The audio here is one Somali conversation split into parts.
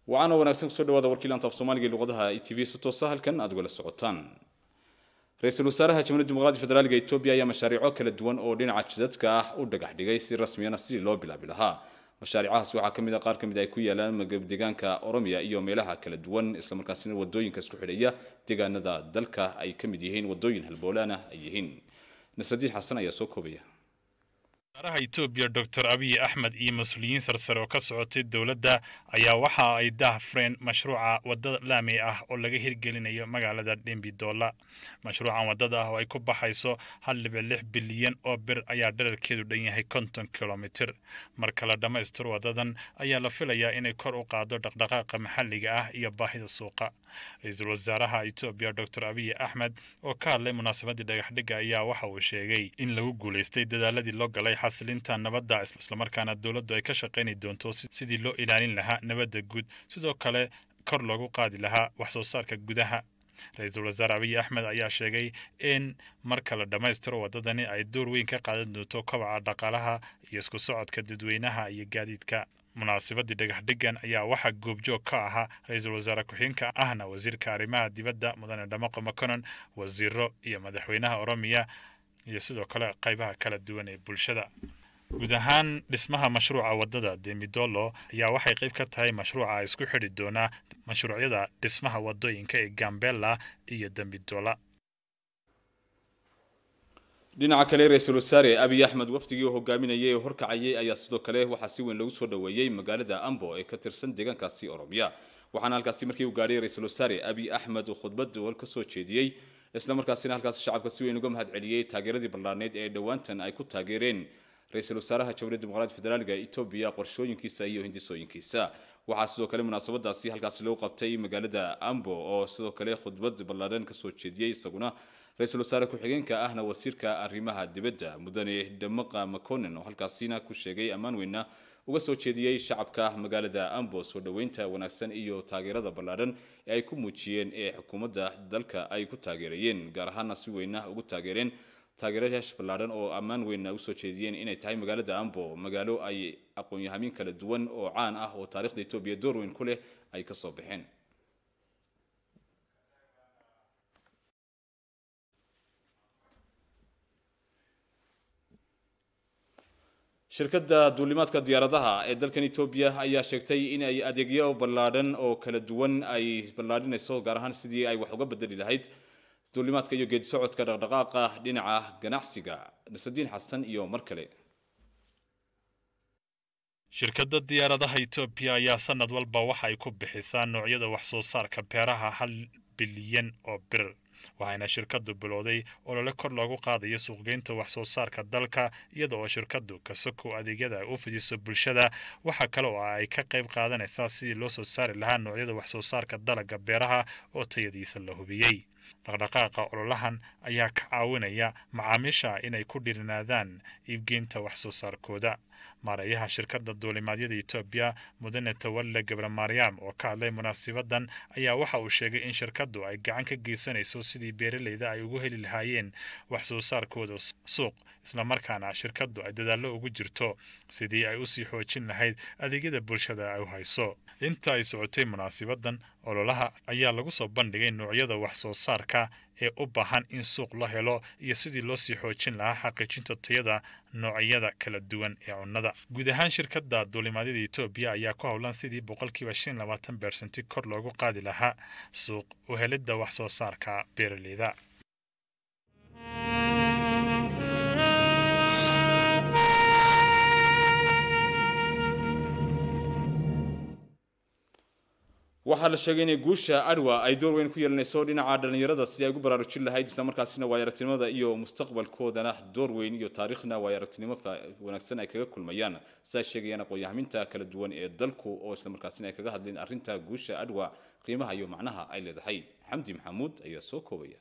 waxaana wanaagsan kusoo dhawaada warkii laanta af soomaaliga ee luqadaha e t v si toosa halkan aad ugala socotaan ra-iisul wasaaraha jamhuuriyadda dimuqraadiga federaalka etoobiya ayaa mashaariico kala duwan oo dhinaca jidadka ah u dhagax dhigay si rasmiyana sidii loo bilaabi lahaa mashaariicahaas waxaa ka mid a qaar ka mid ay ku yaalaan deegaanka oromiya iyo meelaha kala duwan islamarkaasina wadooyinka isku xidhaya deegaanada dalka ay ka mid yihiin wadooyin halboolaana ay yihiin nasradiin xasan ayaa soo koobaya wasaaraha etoobiya doctor abiy axmed iyo mas-uuliyiin sarsare oo ka socotay dowladda ayaa waxa ay daahfureen mashruuca wadada laami ah oo laga hirgelinayo magaalada dhembidoola mashruucan wadada ah oo ay ku baxayso hal dhibic lix bilyan oo bir ayaa dherarkeedu dhan yahay konton kilomitir marka la dhammaystiro wadadan ayaa la filayaa inay kor u qaado dhaqdhaqaaqa maxalliga ah iyo baahida suuqa ra-iisul wasaaraha etoobiya doctor abiy axmed oo ka hadlay munaasabadii dhagaxdhigga ayaa waxa uu sheegay in lagu guulaystay dadaaladii loo galay xasilinta nabadda islamarkaana dowladdu ay ka shaqayni doonto sidii loo ilaalin lahaa nabadda guud sidoo kale kor loogu qaadi lahaa wax soo saarka gudaha ra-iisul wasaare abiy axmed ayaa sheegay in marka la dhammaystiro waddadani ay door weyn ka qaadan doonto kobaca dhaqaalaha iyo isku socodka dadweynaha iyo gaadiidka munaasabadii dhagaxdhigan ayaa waxaa goobjoog ka ahaa ra-iisul wasaare ku-xigeenka ahna wasiirka arrimaha dibadda mudane dhamaqo maconon wasiiro iyo madaxweynaha oromiya iyo sidoo kale qaybaha kala duwan ee bulshada guud ahaan dhismaha mashruuca waddada demidolo ayaa waxay qayb ka tahay mashruuca isku xidhi doonaa mashruucyada dhismaha waddooyinka ee gambela iyo dembidola dhinaca kale ra-iisul wasaare abiy axmed wafdigii oo hogaaminayay ee horkacayay ayaa sidoo kale waxaa si weyn lagu soo dhoweeyey magaalada ambo ee ka tirsan deegaankaasi oromiya waxaana halkaasi markii uu gaadhay ra-iisul wasaare abiy axmed uu khudbad wal ka soo jeediyey islamarkaasina halkaasi shacabka si weyn uga mahad celiyey taageeradii ballaaneed ee dhowaantan ay ku taageereen ra-iisul wasaaraha jamhuuriyadda dimuqraadiga federaalka etoobiya qorshooyinkiisa iyo hindisooyinkiisa waxaa sidoo kale munaasabadaasi halkaasi lagu qabtay magaalada ambo oo sidoo kale khudbad ballaaran kasoo jeediyey isaguna ra-iisul wasaare ku-xigeenka ahna wasiirka arrimaha dibadda mudane dhamaqa maconen oo halkaasina ku sheegay ammaan weyna uga soo jeediyey shacabka magaalada ambo soo dhoweynta wanaagsan iyo taageerada ballaaran ee ay ku muujiyeen ee xukuumadda dalka ay ku taageerayeen gaar ahaana si weyna ugu taageereen taageerayaasha ballaaran oo ammaan weyna usoo jeediyeen inay tahay magaalada ambo magaalo ay aqoon-yahamiin kala duwan oo caan ah oo taarikhda etoobiya door weyn ku leh ay kasoo baxeen shirkadda duulimaadka diyaaradaha ee dalkan etoobiya ayaa sheegtay in ay adeegyo ballaadhan oo kala duwan ay ballaadhinayso gaar ahaan sidii ay wax uga bedeli lahayd duulimaadka iyo geedi socodka dhaqdhaqaaqa dhinaca ganacsiga nasrudiin xasan iyo mar kale shirkadda diyaaradaha etoobiya ayaa sanad walba waxa ay ku bixisaa noocyada wax soo saarka beeraha hal bilyan oo bir waxayna shirkaddu bilowday olole kor loogu qaadayo suuqgeynta wax soo saarka dalka iyada oo shirkaddu kasokow adeegyada ay u fidiso bulshada waxaa kale oo ay ka qayb qaadanaysaa sidii loo soo saari lahaa noocyada wax soo saarka dalagga beeraha oo tayadiisa la hubiyey dhaqdhaqaaqa ololahan ayaa ka caawinaya macaamiisha inay ku dhirinaadaan iibgeynta wax soo saarkooda maareeyaha shirkadda duulimaadyada etoobiya mudane tawalle gabre maryam oo ka hadlay munaasibadan ayaa waxa uu sheegay in shirkaddu ay gacan ka geysanayso sidii beeraleyda ay ugu heli lahaayeen wax soo saarkooda suuq islamarkaana shirkaddu ay dadaallo ugu jirto sidii ay usii xoojin lahayd adeegyada bulshada ay u hayso inta ay socotay munaasibadan ololaha ayaa lagu soo bandhigay noocyada wax soo saarka ee u baahan in suuq la helo iyo sidii loo sii xoojin lahaa xaqiijinta tayada noocyada kala duwan ee cunnada guud ahaan shirkadda duulimaadyada etoobiya ayaa ku howlan sidii boqolkiiba shan labaatan bersenti kor loogu qaadi lahaa suuq u helidda wax soo saarka beeraleyda waxaa la sheegay inay guusha adwa ay door weyn ku yeelanayso dhinaca dhallinyarada si ay ugu baraarujin lahayd islamarkaasina waay aragtinimada iyo mustaqbalkoodana door weyn iyo taariikhna waay aragtinimo wanaagsan ay kaga kulmayaan siay sheegayaan aqoon-yahaminta kala duwan ee dalku oo islamarkaasina ay kaga hadleen arrinta guusha adwa qiimaha iyo macnaha ay leedahay xamdi maxamuud ayaa soo koobaya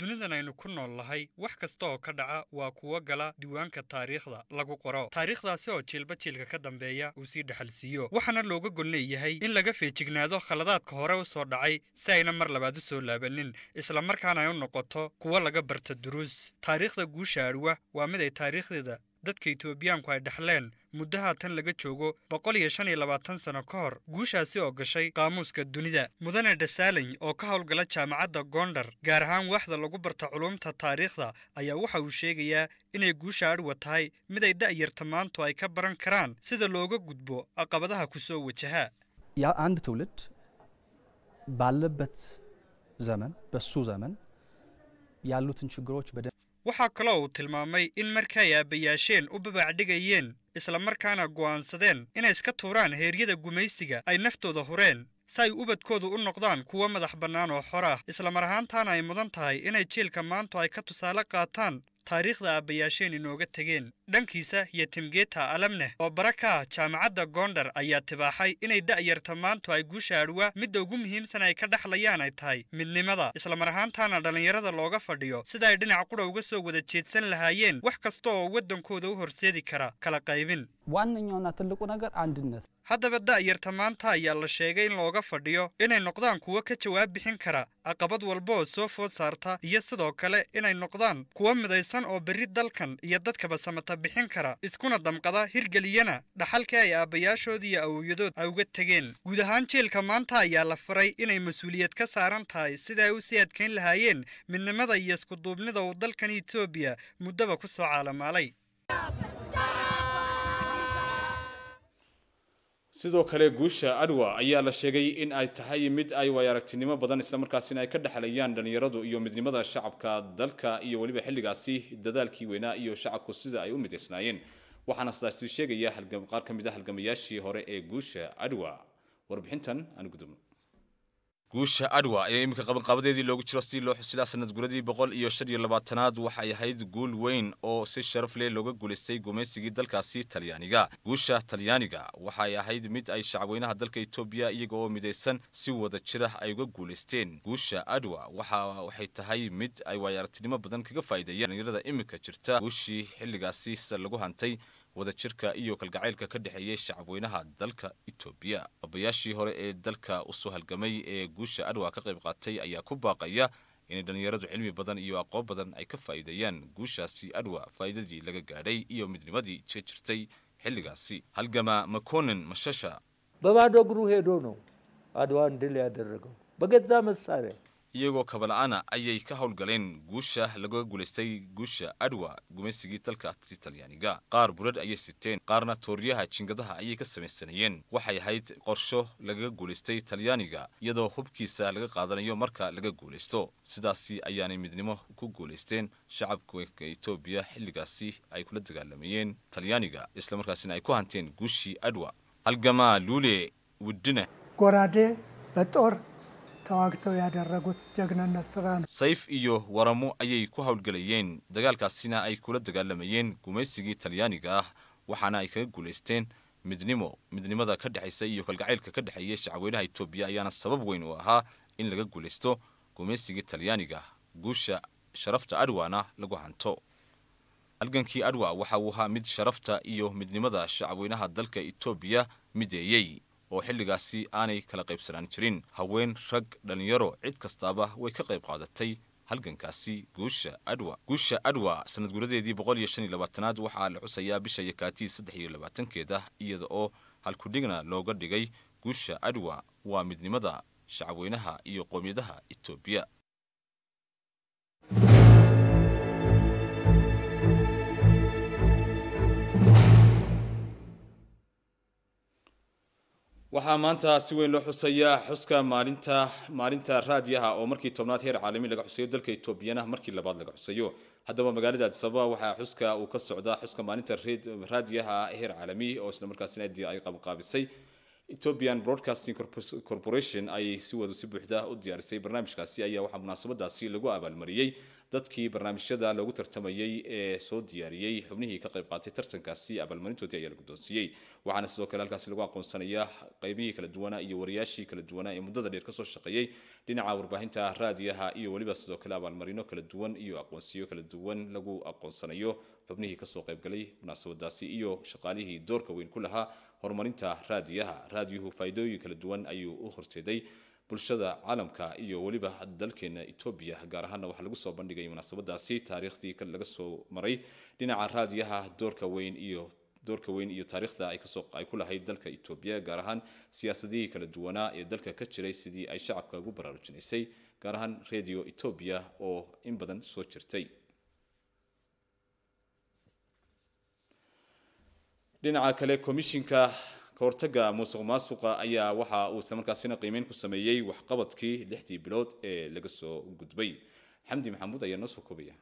dunidan aynu ku nool nahay wax kasta oo ka dhaca waa kuwo gala diiwaanka taariikhda lagu qoro taariikhdaasi oo jiilba jiilka ka dambeeya uu sii dhexalsiiyo waxaana looga gol leeyahay in laga feejignaado khaladaadka hore u soo dhacay si ayna mar labaad u soo laabanin isla markaana ay u noqoto kuwo laga barta duruus taariikhda guusha adwa waa mid ay taariikhdeeda dadka etoobiyaanku ay dhexleen muddo haatan laga joogo boqol iyo shan iyo labaatan sano ka hor guushaasi oo gashay qaamuuska dunida mudane dhasaalany oo ka howlgala jaamacadda gondar gaar ahaan waaxda lagu barta culumta taariikhda ayaa waxa uu sheegayaa inay guusha adwa tahay mid ay da'yarta maantu ay ka baran karaan sida looga gudbo caqabadaha ku soo wajaha ያ አንድ ትውልድ ባለበት ዘመን በሱ ዘመን ያሉትን ችግሮች በደ waxaa kaloo uu tilmaamay in markay aabbayaasheen u babaacdhigayeen isla markaana go'aansadeen inay iska tuuraan heeryada gumaysiga ay naftooda hureen si ay ubadkoodu u noqdaan kuwo madax bannaan oo xor ah islamar ahaantaana ay mudan tahay inay jiilka maantu ay ka tusaale qaataan taariikhda aabbayaasheen inooga tegeen dhankiisa iyo timgeeta alamneh oo bara ka ah jaamacadda gondar ayaa tibaaxay inay da'yarta maantu ay guusha adwa midda ugu muhiimsan ay ka dhexlayaan ay tahay midnimada islamar ahaantaana dhallinyarada looga fadhiyo sida ay dhinac qudha uga soo wada jeedsan lahaayeen wax kasta oo waddankooda u horseedi kara kala qaybin ዋነኛውና ትልቁ ነገር አንድነት haddaba da'yarta maanta ayaa la sheegay in looga fadhiyo inay noqdaan kuwo ka jawaab bixin kara caqabad walba oo soo food saarta iyo sidoo kale inay noqdaan kuwo midaysan oo berri dalkan iyo dadkaba samata bixin kara iskuna damqada hirgeliyana dhaxalkii ay aabbayaashood iyo awowyadood ay uga tegeen guud ahaan jiilka maanta ayaa la faray inay mas-uuliyad ka saaran tahay sida ay u sii adkayn lahaayeen midnimada iyo iskuduubnida uu dalkan etoobiya muddaba ku soo caalamaalay sidoo kale guusha adwa ayaa la sheegay in ay tahay mid ay waay aragtinimo badan islamarkaasina ay ka dhexlayaan dhallinyaradu iyo midnimada shacabka dalka iyo weliba xilligaasi dadaalkii weynaa iyo shacabku sida ay u midaysnaayeen waxaana sidaasi sheegaya qaar ka mid a halgamayaashii hore ee guusha adwa warbixintan aan gudubno guusha adwa ayaa iminka qabanqaabadeedii loogu jiro sidii loo xusilaa sanad guradii boqol iyo shan iyo labaatanaad waxay ahayd guul weyn oo si sharaf leh looga guulaystay gumaysigii dalkaasi talyaaniga guusha talyaaniga waxay ahayd mid ay shacabweynaha dalka etoobiya iyaga oo midaysan si wada jira ay uga guulaysteen guusha adwa waxa waxay tahay mid ay waayaaragtinimo badan kaga faa'iideeyeen dhalinyarada iminka jirta guushii xilligaasi sida lagu hantay wadajirka iyo kalgacaylka ka dhexeeyay shacabweynaha dalka etoobiya abayaashii hore ee dalka usoo halgamay ee guusha adwa ka qayb qaatay ayaa ku baaqaya inay dhallinyaradu cilmi badan iyo aqoon badan ay ka faa'iideeyaan guushaasi adwa faa'iidadii laga gaadhay iyo midnimadii ka jirtay xilligaasi halgama makonin mashasha በባዶ እግሩ ሄዶ ነው አድዋን ድል ያደረገው በገዛ መሳሪያ iyagoo kabala'aana ayay ka howlgaleen guusha laga guulaystay guusha adwa gumaysigii dalka talyaaniga qaar burad ayay siteen qaarna tooriyaha jingadaha ayay ka samaysanayeen waxay ahayd qorsho lagaga guulaystay talyaaniga iyadoo hubkiisa laga qaadanayo marka laga guulaysto sidaasi ayaanay midnimo ku guulaysteen shacabka etoobiya xilligaasi ay kula dagaalamayeen talyaaniga islamarkaasina ay ku hanteen guushii adwa halgama luule widine ጎራዴ በጦር ተዋግተው ያደረጉት ጀግንነት ስራ ነው። sayf iyo waramo ayay ku howlgelayeen dagaalkaasina ay kula dagaalamayeen gumaysigii talyaaniga ah waxaana ay kaga guulaysteen midnimo midnimada ka dhexaysa iyo kalgacaylka ka dhexeeya shacabweynaha etoobiya ayaana sabab weyn u ahaa in laga guulaysto gumaysigii talyaaniga guusha sharafta adwana lagu hanto halgankii adwa waxa uu ahaa mid sharafta iyo midnimada shacabweynaha dalka etoobiya mideeyey oo xilligaasi aanay kala qaybsanaan jirin haween rag dhallinyaro cid kastaaba way ka qayb qaadatay halgankaasi guusha adwa guusha adwa sanad guradeedii boqol iyo shan iyo labaatanaad waxaa la xusayaa bisha yakaatii saddex iyo labaatankeeda iyada oo halkudhigna looga dhigay guusha adwa waa midnimada shacabweynaha iyo qoomiyadaha etoobiya waxaa maanta si weyn loo xusayaa xuska maalinta maalinta raadiyaha oo markii tobnaad heer caalami laga xusayo dalka etoobiyana markii labaad laga xusayo haddaba magaalada addis ababa waxaa xuska uu ka socdaa xuska maalinta raadiyaha heer caalami oo isla markaasina ay qabanqaabisay ethiopian broadcasting corporation ay si wada si buuxda u diyaarisay barnaamijkaasi ayaa waxaa munaasabadaasi lagu abaalmariyey dadkii barnaamijyada loogu tartamayey ee soo diyaariyey xubnihii ka qayb qaatay tartankaasi abaalmarintoodii ayaa la guddoonsiiyey waxaana sidoo kale halkaasi lagu aqoonsanayaa qaybihii kala duwanaa iyo wariyaashii kala duwanaa ee muddada dheer kasoo shaqeeyey dhinaca warbaahinta raadiyaha iyo weliba sidoo kale abaalmarino kala duwan iyo aqoonsiyo kala duwan lagu aqoonsanayo xubnihii kasoo qaybgalay munaasabadaasi iyo shaqaalihii doorka weyn ku lahaa horumarinta raadiyaha raadiyuhu faa'iidooyin kala duwan ayuu u horseeday bulshada caalamka iyo weliba dalkeena etoobiya gaar ahaana waxaa lagu soo bandhigay munaasabadaasi taariikhdii laga soo maray dhinaca raadiyaha doorka weyn iyo doorka weyn iyo taariikhda ay kasoo ay ku lahayd dalka etoobiya gaar ahaan siyaasadihii kala duwanaa ee dalka ka jiray sidii ay shacabka ugu baraarujinaysay gaar ahaan radio etoobiya oo in badan soo jirtay dhinaca kale komishinka kahortaga musuq maasuqa ayaa waxa uu islamarkaasina qiimeyn ku sameeyey waxqabadkii lixdii bilood ee laga soo gudbay xamdi maxamuud ayaa noo soo koobaya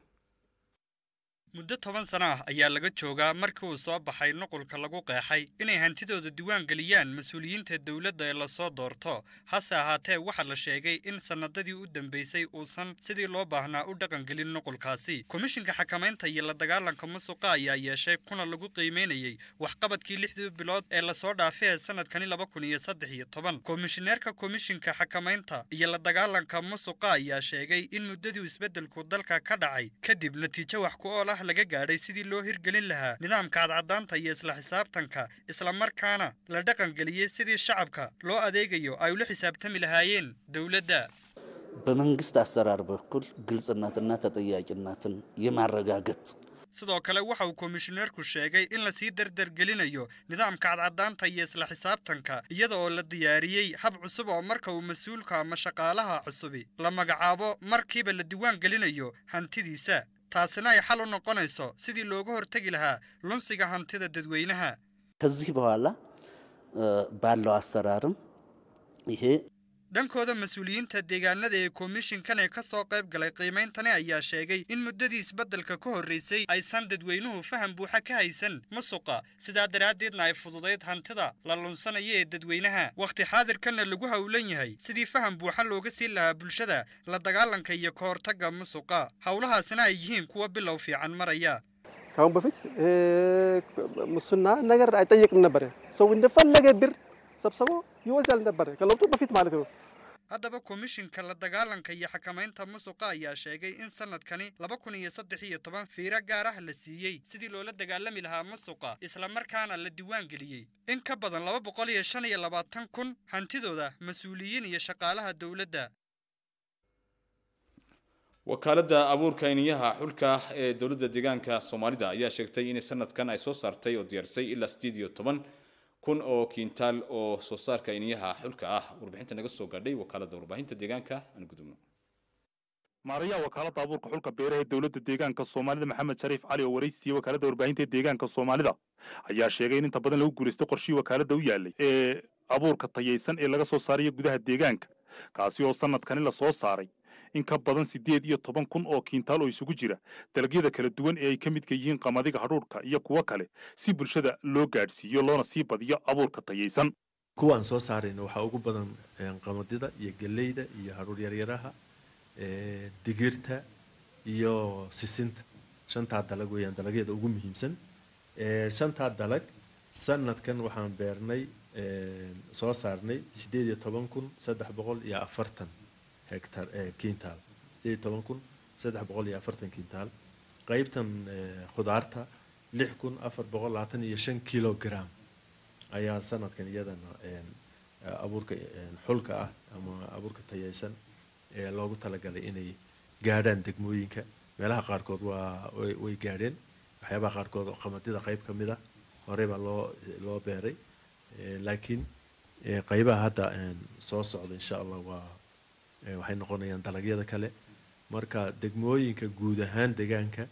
muddo toban sana ah ayaa laga joogaa markii uu soo baxay nuqulka lagu qeexay inay hantidooda diiwaan geliyaan mas-uuliyiinta dowladda ee lasoo doorto hase ahaatee waxaa la sheegay in sannadadii u dambeysay uusan sidii loo baahnaa u dhaqangelin nuqulkaasi komishinka xakamaynta iyo la dagaalanka musuqa ayaa yeeshay kuna lagu qiimeynayey waxqabadkii lixdii bilood ee lasoo dhaafay ee sanadkani laba kun iyo saddex iyo toban komishineerka komishinka xakamaynta iyo la dagaalanka musuqa ayaa sheegay in muddadii isbeddelku dalka ka dhacay kadib natiijo wax ku ool ah laga gaadhay sidii loo hirgelin lahaa nidaamka cadcadaanta iyo isla xisaabtanka islamarkaana la dhaqangeliyey sidii shacabka loo adeegayo ay ula xisaabtami lahaayeen dowladda በመንግስት አሰራር በኩል ግልጽነትና ተጠያቂነትን የማረጋገጥ sidoo kale waxa uu komishineerku sheegay in lasii dardargelinayo nidaamka cadcadaanta iyo isla xisaabtanka iyada oo la diyaariyey hab cusub oo marka uu mas-uulka ama shaqaalaha cusubi la magacaabo markiiba la diiwaan gelinayo hantidiisa taasina ay xal u noqonayso sidii looga hortegi lahaa lunsiga hantida dadweynaha ከዚህ በኋላ ባለው አሰራርም ይሄ dhankooda mas-uuliyiinta deegaanada ee komishinkan ee ka soo qayb galay qiimeyntani ayaa sheegay in muddadii isbeddelka ka horreysay aysan dadweynuhu faham buuxa ka haysan musuqa sidaa daraaddeedna ay fududayd hantida la lunsanaya ee dadweynaha wakhti xaadirkanna lagu howlan yahay sidii faham buuxa looga siin lahaa bulshada la dagaalanka iyo ka hortagga musuqa howlahaasina ay yihiin kuwa bilow fiican maraya ከአሁን በፊት ሙስና ነገር አይጠየቅም ነበረ። ሰው እንደፈለገ ብር ሰብስቦ ይወስዳል ነበረ፣ ከለውጡ በፊት ማለት ነው። haddaba komishinka la dagaalanka iyo xakamaynta musuqa ayaa sheegay in sanadkani laba kun iyo saddex iyo toban fiiro gaar ah la siiyey sidii loola dagaalami lahaa musuqa islamarkaana la diiwaan geliyey in ka badan laba boqol iyo shan iyo labaatan kun hantidooda mas-uuliyiin iyo shaqaalaha dowladda wakaaladda abuurka iniyaha xulka ee dowladda deegaanka soomaalida ayaa sheegtay in sanadkan ay soo saartay oo diyaarisay ilaa sideed iyo toban kun oo kiintaal oo soo saarka iniyaha xulka ah warbixinta naga soo gaadhay wakaaladda warbaahinta deegaanka aan gudubno maarayaha wakaaladda abuurka xulka beeraha ee dowladda deegaanka soomaalida maxamed shariif cali oo waraysiiyey wakaaladda warbaahinta ee deegaanka soomaalida ayaa sheegay in inta badan lagu guulaystay qorshihii wakaaladda u yaalay ee abuurka tayaysan ee laga soo saarayo gudaha deegaanka kaasi oo sanadkani la soo saaray in ka badan siddeed iyo toban kun oo kiintaal oo isugu jira dalagyada kala duwan ee ay ka midka yihiin qamadiga hadhuudhka iyo kuwo kale si bulshada loo gaadhsiiyo loona sii badiyo abuurka tayaysan kuwaan soo saarayna waxaa ugu badan qamadida iyo geleyda iyo hadhuur yaryaraha digirta iyo sisinta shantaa dalag weeyaan dalagyada ugu muhiimsan shantaa dalag sanadkan waxaan beernay soo saarnay siddeed iyo toban kun saddex boqol iyo afartan hectar kintaal sideed iyo toban kun saddex boqol iyo afartan kintaal qaybtan khudaarta lix kun afar boqol labaatan iyo shan kilogram ayaa sanadkan iyadana abuurka xulka ah ama abuurka tayaysan ee loogu talagalay inay gaadhaan degmooyinka meelaha qaarkood waa way gaadheen waxyaabaha qaarkood oo qamadida qayb ka mid ah horey baa loo loo beeray laakiin qaybaha hadda soo socda insha allah waa waxay noqonayaan dalagyada kale marka degmooyinka guud ahaan deegaanka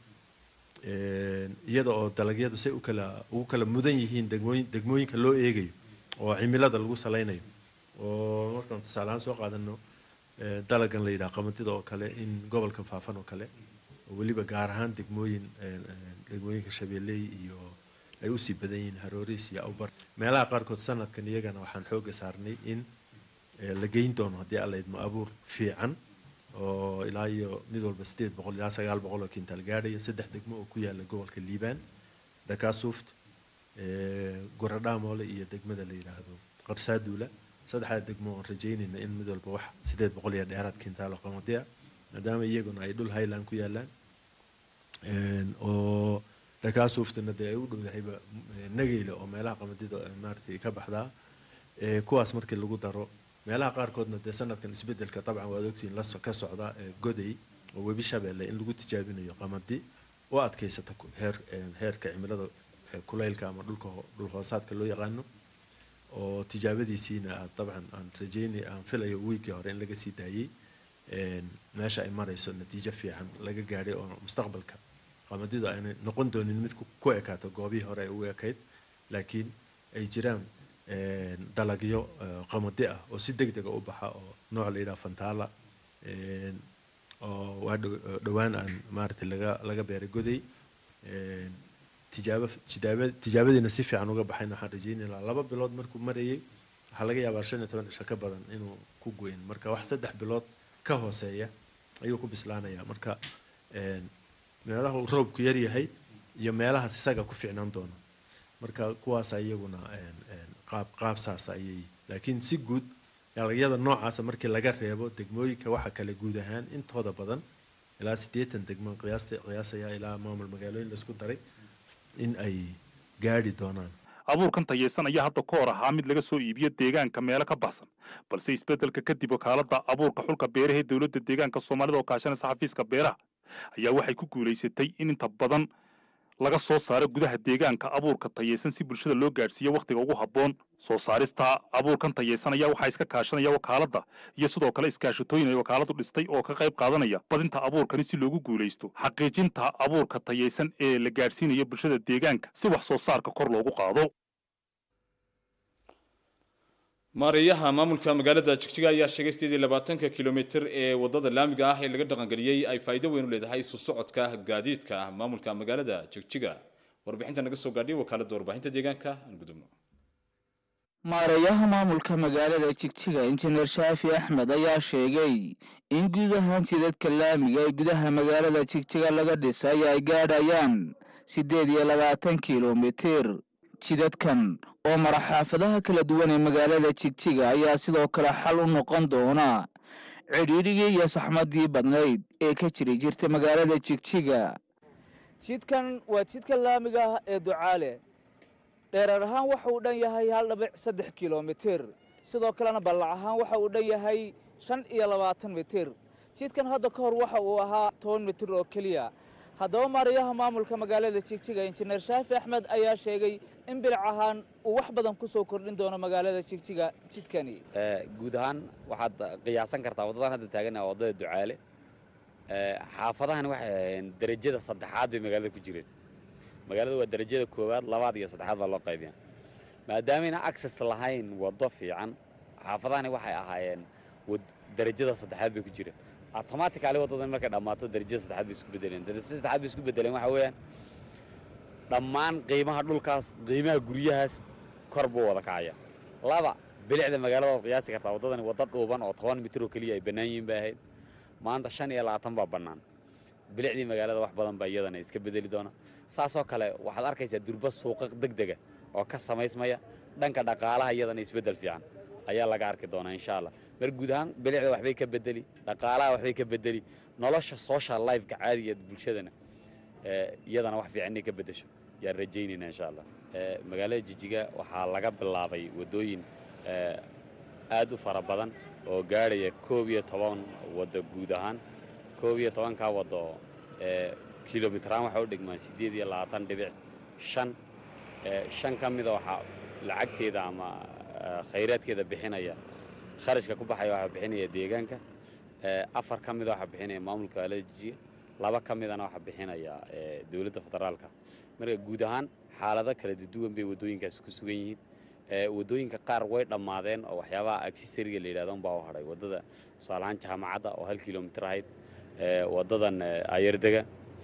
iyada oo dalagyadu say u kala ugu kala mudan yihiin degmooyin degmooyinka loo eegayo oo cimilada lagu salaynayo oo markaan tusaale ahaan soo qaadano dalagan la yidhaha qamadida oo kale in gobolka faafan oo kale oo weliba gaar ahaan degmooyin degmooyinka shabeelley iyo ay usii badan yihiin harooriis iyo awbar meelaha qaarkood sanadkan iyagana waxaan xooga saarnay in la geyn doono haddii alla idmo abuur fiican oo ilaa iyo mid walba sideed boqol ilaa sagaal boqol oo kintaal gaadhaya saddex degmo oo ku yaala gobolka liibaan dhakaasuuft goradhaamole iyo degmada la yidhaahdo qarsaaduula saddexdaa degmo oon rajaynayna in mid walba wax sideed boqol iyo dheeraad kintaal oo qamadi ah maadaama iyaguna ay dhul highland ku yaalaan oo dhakaasuuftana dee ay u dhowdahayba nageyla oo meelaha qamadida maaragtay ka baxdaa kuwaas markii lagu daro meelaha qaarkoodna dee sanadkan isbedelka dabcan waad ogtihiin la ka socda goday oo webi shabeelle in lagu tijaabinayo qamadi u adkaysata heer heerka cimilada kulaylka ama dhulka dhul hoosaadka loo yaqaano oo tijaabadiisiina aad dabcan aan rajeynay aan filayo wiigii hore in laga sii daayey meesha ay marayso natiijo fiican laga gaadhay oo mustaqbalka qamadidu aynay noqon doonin mid ku ekaato goobihii hore ay ugu ekayd laakiin ay jiraan dalagyo qamadi ah oo si deg dega u baxa oo nooc la yidhaha fantaala oo waa dhowaan aan maaragtay laga laga beeray goday tijaabo tijaaba tijaabadiina si fiican uga baxayna waxaan rajeynay lahaa laba bilood markuu marayay waxaa laga yaabaa shan iyo toban cisho ka badan inuu ku goyn marka wax saddex bilood ka hooseeya ayuu ku bislaanayaa marka meelaha uu roobku yar yahay iyo meelahaas isaga ku fiicnaan doona marka kuwaasa iyaguna qaab qaab saasa ayay laakiin si guud dalagyada noocaasa markii laga reebo degmooyinka waxa kale guud ahaan intooda badan ilaa siddeetan degmo qiyaasta qiyaasaya ilaa maamul magaalooyin laisku daray in ay gaadhi doonaan abuurkan tayaysan ayaa hadda ka hor ahaa mid laga soo iibiyo deegaanka meelo ka baxsan balse isbeddelka kadib wakaaladda abuurka xulka beeraha ee dowladda deegaanka soomaalida oo kaashanaysa xafiiska beeraha ayaa waxay ku guulaysatay in inta badan laga soo saaro gudaha deegaanka abuurka tayaysan si bulshada loo gaadhsiiyo wakhtiga ugu habboon soo saarista abuurkan tayaysan ayaa waxaa iska kaashanaya wakaaladda iyo sidoo kale iskaashatooyin ay wakaaladu dhistay oo ka qayb qaadanaya badinta abuurkani si loogu guulaysto xaqiijinta abuurka tayaysan ee la gaadhsiinayo bulshada deegaanka si wax soo saarka kor loogu qaado maareeyaha maamulka magaalada jigjiga ayaa sheegay sideed iyo labaatanka kilomitir ee wadada laamiga ah ee laga dhaqangeliyey ay faa'iido weyn u leedahay isu socodka gaadiidka maamulka magaalada jigjiga warbixinta naga soo gaadhay wakaaladda warbaahinta deegaanka aan gudubno maareeyaha maamulka magaalada jigjiga injineer shaafi axmed ayaa sheegay in guud ahaan jidadka laamiga ee gudaha magaalada jigjiga laga dhisay ay gaadhayaan siddeed iyo labaatan kilomitir jidadkan oo mara xaafadaha kala duwan ee magaalada jigjiga ayaa sidoo kale xal u noqon doona cidhiidhigii iyo saxmadii badnayd ee ka jiri jirta magaalada jigjiga jidkan waa jidka laamiga ah ee ducaale dheerar ahaan waxa uu dhan yahay hal dhibic saddex kilomitir sidoo kalena ballac ahaan waxa uu dhan yahay shan iyo labaatan mitir jidkan hadda ka hor waxa uu ahaa toban mitir oo keliya haddaba maarayaha maamulka magaalada jigjiga injineer shaafi axmed ayaa sheegay in bilic ahaan uu wax badan ku soo kordhin doono magaalada jigjiga jidkani guud ahaan waxaad qiyaasan kartaa waddadan hadda taagana waa waddada ducaale xaafadahan waxay ahayn derajada saddexaad bay magaalada ku jireen magaalada waa derajada koowaad labaad iyo saddexaad baa loo qaybiya maadaameyna access lahayn waddo fiican xaafadahani waxay ahaayeen derajada saddexaad bay ku jireen automatically waddadan markay dhammaato darajada saddexaad bay isku bedeleen darajada saddexaad bay isku bedeleen waxa weeyaan dhammaan qiimaha dhulkaas qiimaha guryahaas kor buu wada kacaya laba bilicda magaalada waad qiyaasi kartaa waddadani waddo dhuuban oo toban mitir oo keliya ay bannaan yihiin bay ahayd maanta shan iyo labaatan baa bannaan bilicdii magaalada wax badan baa iyadana iska bedeli doona saasoo kale waxaad arkaysaa durba suuqa degdega oo ka samaysmaya dhanka dhaqaalaha iyadana isbeddel fiican ayaa laga arki doonaa insha allah mar guud ahaan bilicda waxbay ka bedeli dhaqaalaha waxbay ka bedeli nolosha social lifeka caadiga bulshadana iyadana wax fiican inay ka bedesho yaan rajaynayna insha allah magaalada jijiga waxaa laga bilaabay waddooyin aad u fara badan oo gaadhaya koob iyo toban waddo guud ahaan koob iyo tobankaa waddo kilomitraan waxaa u dhigmaan siddeed iyo labaatan dhibic shan shan ka mida waxaa lacagteeda ama khayraadkeeda bixinaya kharashka ku baxaya waxaa bixinaya deegaanka afar ka mida waxaa bixinaya maamulka magaalada jijiga laba ka midana waxaa bixinaya dowladda federaalka marka guud ahaan xaalado kala duwan bay waddooyinkaasi ku sugan yihiin waddooyinka qaar way dhammaadeen oo waxyaabaha accessoriga la yidhahdo unbaa u hadhay waddada tusaale ahaan jaamacadda oo hal kilomitir ahayd waddadan ayardega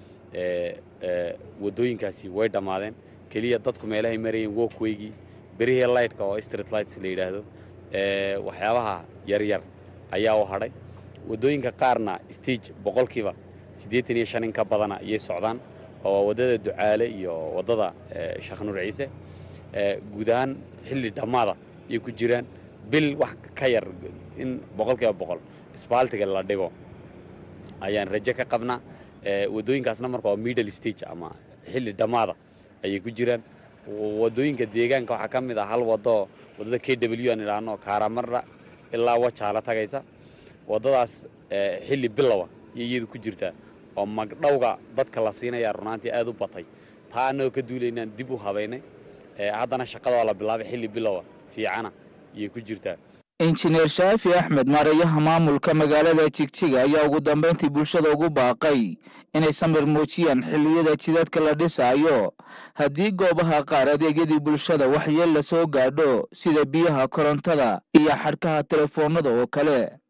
waddooyinkaasi way dhammaadeen keliya dadku meelahay marayeen walkwaygii berihii lightka oo street lights la yidhaahdo waxyaabaha yaryar ayaa u hadhay waddooyinka qaarna stage boqolkiiba siddeetan iyo shan in ka badana ayay socdaan oo waa waddada ducaale iyo waddada sheekh nuur ciise guud ahaan xilli dhammaada ayay ku jiraan bil wax ka yar in boqolkiiba boqol isbaaltiga la dhigo ayaan rajo ka qabnaa waddooyinkaasna marka waa middle stage ama xilli dhammaada ayay ku jiraan waddooyinka deegaanka waxaa ka mid ah hal waddo waddada k w aan idhaahno kaaramarra ilaa wajaala tagaysa waddadaas xilli bilowa iyo iyadu ku jirtaa oo magdhowga dadka la siinaya runaantii aad u batay taa annagoo ka duulaynaan dib u habaynay haddana shaqada waa la bilaabay xilli bilowa fiicana ayay ku jirtaa injineer shaafi axmed maareeyaha maamulka magaalada jigjiga ayaa ugu dambayntii bulshada ugu baaqay inay samir muujiyaan xilliyada jidadka la dhisaayo haddii goobaha qaar adeegyadii bulshada waxyeel la soo gaadho sida biyaha korontada iyo xadhkaha telefoonada oo kale